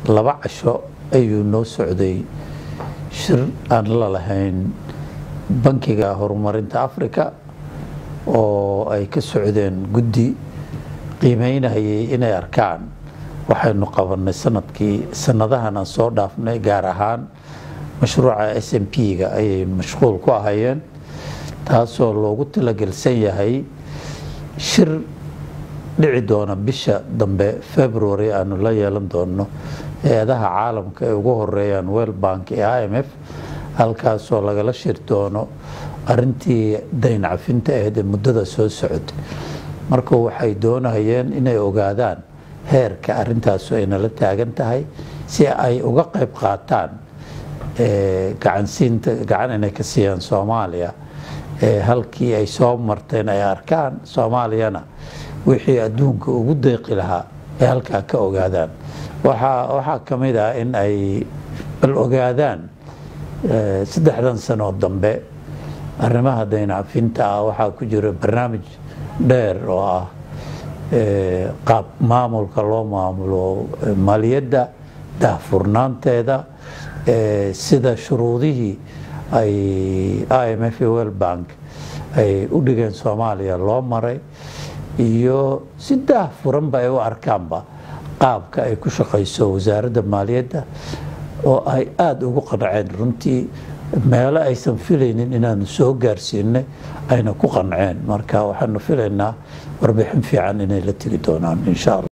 laba casho ayuu noo socday shir aan la lahayn bankiga horumarinta africa oo ay ka socdeen guddi qiimeynayay inay arkaan waxaynu qabanay sanadkii sanadahan aan soo dhaafnay gaar ahaan mashruuca s m p-ga ayay mashquul ku ahayeen taasoo loogu talagelsan yahay shir dhici doona bisha dambe february aanu la yeelan doono hay-adaha caalamka ay ugu horeeyaan well bank ee i m f halkaasoo lagala shir doono arintii dayn cafinta ahayd ee muddada soo socotay marka waxay doonayeen inay ogaadaan heerka arintaasu ay nala taagan tahay si ay uga qayb qaataan gacansiinta gacan inay ka siiyaan soomaaliya halkii ay soo marteen ay arkaan soomaaliyana wixii adduunka ugu deeqi lahaa ay halkaa ka ogaadaan waxaa ka mid ah in ay bal ogaadaan saddexdan sanoo dambe arrimaha dayncafinta ah waxaa ku jira barnaamij dheer oo ah qaab maamulka loo maamulo maaliyadda daahfurnaanteeda sida shuruudihii ay i m f well bank ay u dhigeen soomaaliya loo maray iyo si daah furanba ay u arkaanba qaabka ay ku shaqayso wasaaradda maaliyadda oo ay aada ugu qanceen runtii meelo aysan filaynin inaanu soo gaarsiinay ayna ku qanceen marka waxaanu filaynaa warbixin fiican inay la tegi doonaan insha alla